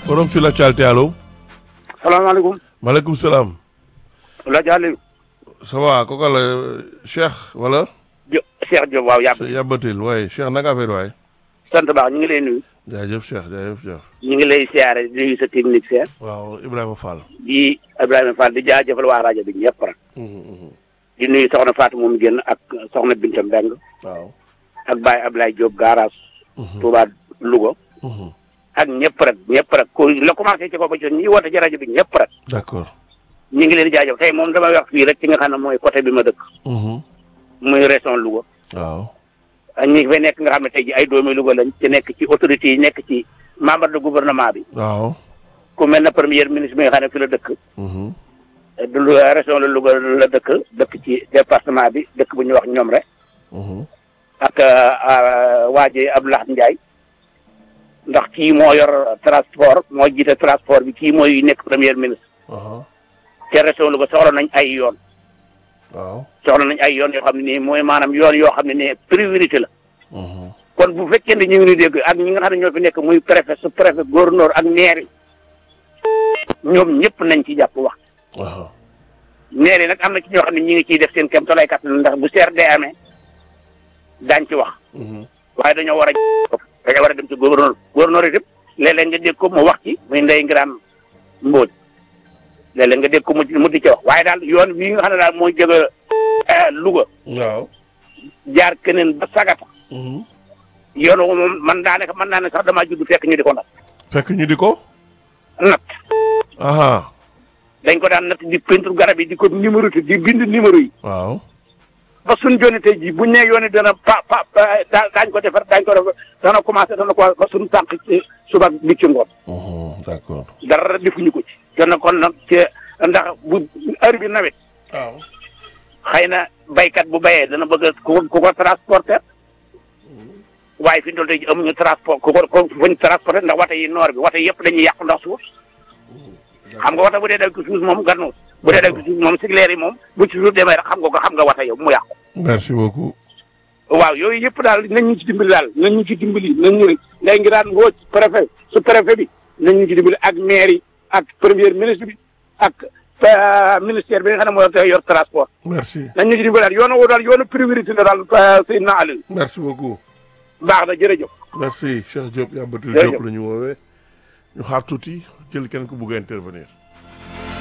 forum sur l'actualité allo. salaamaaleykum. maaleykum salaam. la Aliou. ça va kooka la Cheikh wala. Jo Cheikh Diop waaw yàbb Cheikh Yabatil waaye Cheikh naka affaire waay. sant baax ñu ngi lay nuyu. jaajëf Cheikh jaajëf Cheikh. ñu ngi lay siyaare di nuyu sa technicien. waaw Ibrahima Fall. di Ibrahima Fall di jaajëfal waa rajo bi ñëpp rek. di nuyu soxna Fatou moom génn ak soxna Binta Mbeng waaw. ak Baye Ablaye Diop garage. Touba Louga. ak ñëpp rek ñëpp rek ku la commencé ci ko ba ci ñi woote ci rajo bi ñëpp rek. d'accord. ñu ngi leen di jaajëf tey moom damay wax fii rek ci nga xam ne mooy côté bi ma dëkk. muy région Louga. waaw. ak ñi fay nekk nga xam ne tey ji ay doomi Louga lañ ci nekk ci autorités yi nekk ci membre de gouvernement bi. waaw. ku mel ne premier ministre bi nga xam ne fi la dëkk. du lu région la Louga la dëkk dëkk ci département bi dëkk bu ñuy wax ñoom rek. ak waa ji Abdoulaye Ndiaye. ndax kii moo yor transport moo jiite transport bi kii mooy nekk premier ministre. ca région Louga soxla nañ ay yoon. waaw. soxla nañ ay yoon yoo xam ne nii mooy maanaam yoon yoo xam ne nii priorité la. kon bu fekkee ne ñu ngi dégg ak ñi nga xam ne ñoo fi nekk muy préfet su préfet gouverneur ak maire yi ñoom ñëpp nañ ci jàpp wax. waaw. maire yi nag am na ci ñoo xam ne ñi ngi ciy def seen kem tolluwaay kattan ndax bu seer dee amee daañ ci wax. waaye dañoo war a dañoo war a dem ci gouverneur gouverneur itam léeg-léeg nga dégg ko mu wax ci muy ndey ngiraan mbóoj léeg-léeg nga dégg ko mu mu di ci wax waaye daal yoon wi nga xam ne daal mooy jóge Louga waaw. jaar keneen ba sagata yoon woowu moom man daanaka mën naa ne sax damaa judd fekk ñu di ko nat fekk ñu di ko. nat aha dañ ko daan natt di peinture garab yi di ko numéroté di bind numéro yi waaw. ba suñ joni tey jii buñ ne yooni dana pa pa daa daañ ko defar daañ ko def dana commencé dana ko ba suñ tànk ci suba bi ci ngoon d'accord. dara defuñu ko ci te nag kon nag ci ndax bu heure bi nawet waaw. xëy na baykat bu bayee dana bëgg ku ko ku ko transporter waaye fi ñu toll tey jii amuñu transport ku ko ku fuñ transporter ndax wata yi noor bi wata yëpp dañuy yàqu ndax suuf xam nga wata bu dee daw ci suuf moom gannuus bu dee daw ci suuf moom sigleer yi moom bu ci suuf demee rek xam nga ko xam nga wata yow mu yàqu merci beaucoup. waaw yooyu yëpp daal nañ ñu ci dimbali daal nañ ñu ci dimbali nañ ñu ngay ngi daan woo préfet su préfet bi nañ ñu ci dimbali ak maire yi ak premier ministre bi ak ministère bi nga xam ne moo yor transport merci. nañ ñu ci dimbali daal yoonu woo daal yoonu priorité la daal Seydina Aliou merci beaucoup. baax na jërëjëf merci Cheikh Diop Yabatil Jërëjëf. Diop la ñu woowee ñu xaar tuuti jël kenn ku bugg a intervenir.